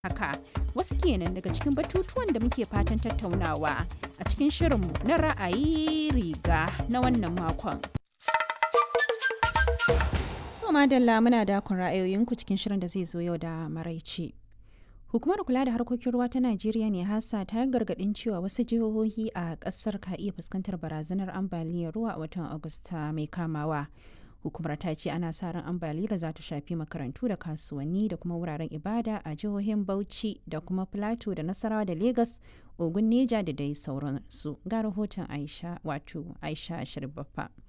haka wasu kenan daga cikin batutuwan da muke fatan tattaunawa a cikin shirinmu na ra'ayi riga na wannan makon. madalla muna dakon ra'ayoyinku cikin shirin da zai zo yau da maraice. Hukumar kula da harkokin ruwa ta Najeriya ne hasa ta gargadin cewa wasu jihohi a kasar ka iya fuskantar barazanar ambaliyar ruwa a watan Agusta mai kamawa. Hukumar ta ce ana sa ran ambaliyar za ta shafi makarantu da kasuwanni da kuma wuraren ibada a jihohin Bauchi da kuma Plateau da Nasarawa da Lagos, Ogun Neja da dai sauransu. Ga rahoton Aisha wato Aisha Sharbaffa.